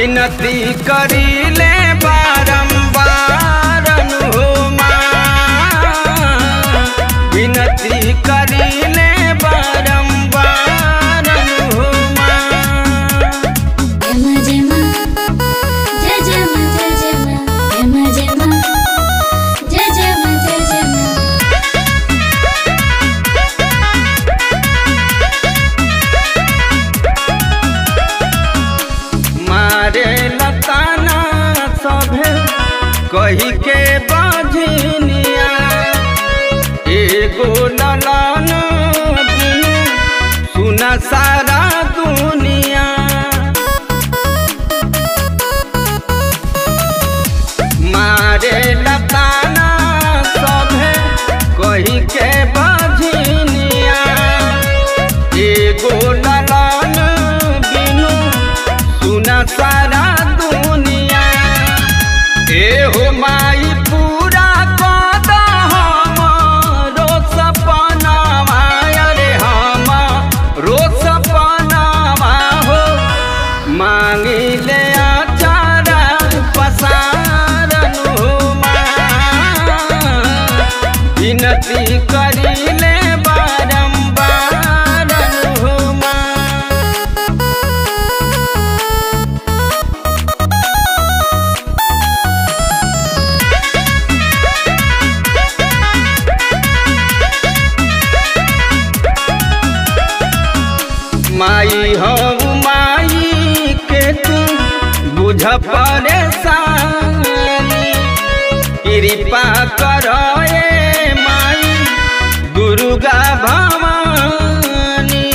विनती करीले बारंबार अनुमा विनती करीले बारंबार अनुमा जमा जमा जय जमा जय जमा जमा जमा जय जमा जय जमा मारे लताना सभे कही के बाझनिया एगो ललन बिनु सुना सारा दुनिया मारे लताना सभे कही के बाझनिया एगो ललन बिनु सुना सारा दुनिया एहो माई पूरा कद हमरो सपनावा अरे हम रो सपनावा हो मांगिले आचारा पसारन हो विनती करिले बारंबार हो माई हो माई के तू बुझ परेशानी कृपा करो ए माई दुर्गा भवानी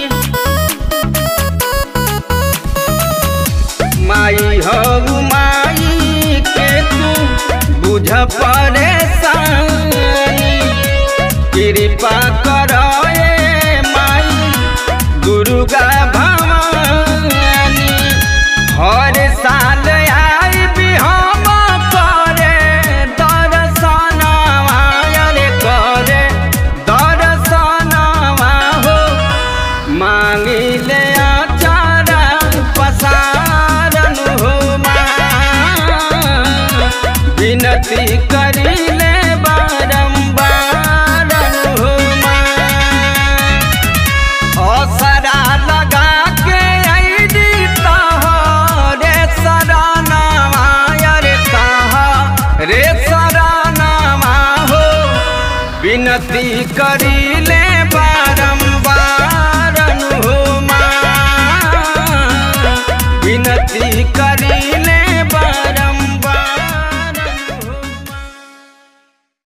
माई हो माई के तू बुझ परेशानी कृपा करो ए माई दुर्गा भवानी हर साल आई भी हम करे दर्शनवा अरे करे दर्शनवा हो मांगिले आचारा पसारन हो विनती करिले बारंबार हो असरा लगा के आईदी तहरे सरानावा रे तह रे सरानावा हो विनती करिले बारंबार हो विनती करिले